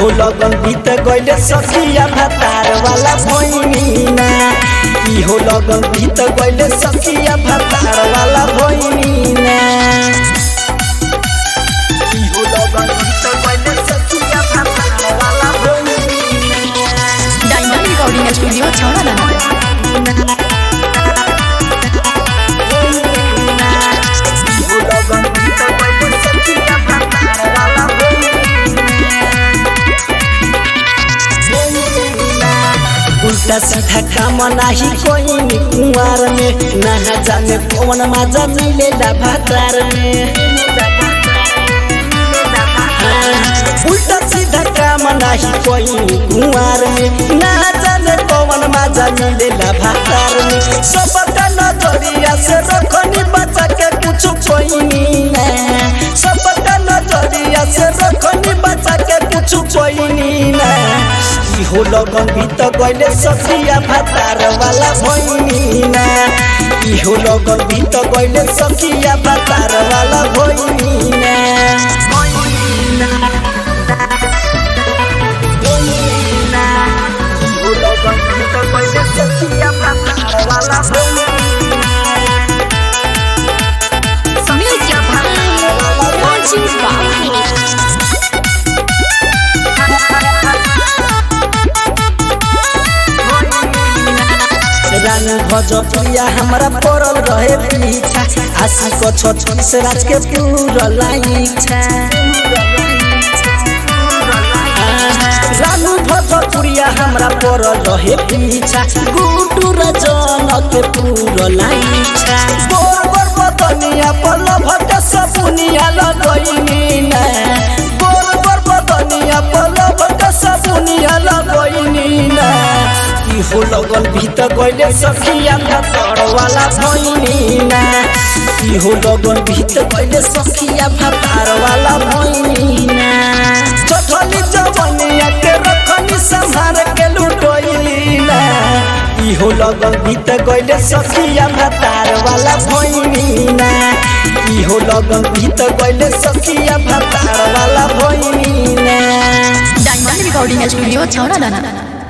इहो लगन बीत गइले सखिया भातार वाला भैनीना इहो लगन बीत गइले सखिया भातार वाला भैनीना इहो लगन बीत गइले सखिया भातार वाला भैनीना डायमंड रिकॉर्डिंग स्टूडियो छौड़ा दाना इहो लगन बीत गइले सखिया भातार वाला उल्टा सीधा काम नाही कोई में कुंवार में ना जाने कौन मजा मिलेला भातार में हाँ, उल्टा सीधा काम नाही कोई में कुंवार में ना जाने कौन मजा मिलेला भातार में सबका नजरिया से रखनी बचा के कुछ कोई ना सबका नजरिया से रखनी बचा के कुछ कोई ना इहो लगन भीत गइले सखिया भातार वाला भैनीना इहो लगन भीत गइले सखिया भातार वाला भैनीना इहो लगन भीत गइले सखिया भातार वाला म्यूजिक राजीव बाबू रानी भजपिया हमरा पड़ल रहे पीछा आशी को छत्तीस राज के पूरा इच्छा रानू भजपुरिया हमरा पड़ल रहे पीछा गुटू रजन के पूरा इच्छा गोर गोर बदनिया पल भट सपुनिया लगैनी ना गोर गोर बदनिया पल भट सपुनिया लगैनी ना इहो लगन भीत गइले सखिया भातर वाला भैनीना इहो लगन भीत गइले सखिया भातार वाला भैनीना चठली जवनिया के रखनी संभार के लुटोइलीना इहो लगन भीत गइले सखिया भातार वाला भैनीना इहो लगन भीत गइले सखिया भातार वाला भैनीना डायमंड रिकॉर्डिंग स्टूडियो छौड़ा दाना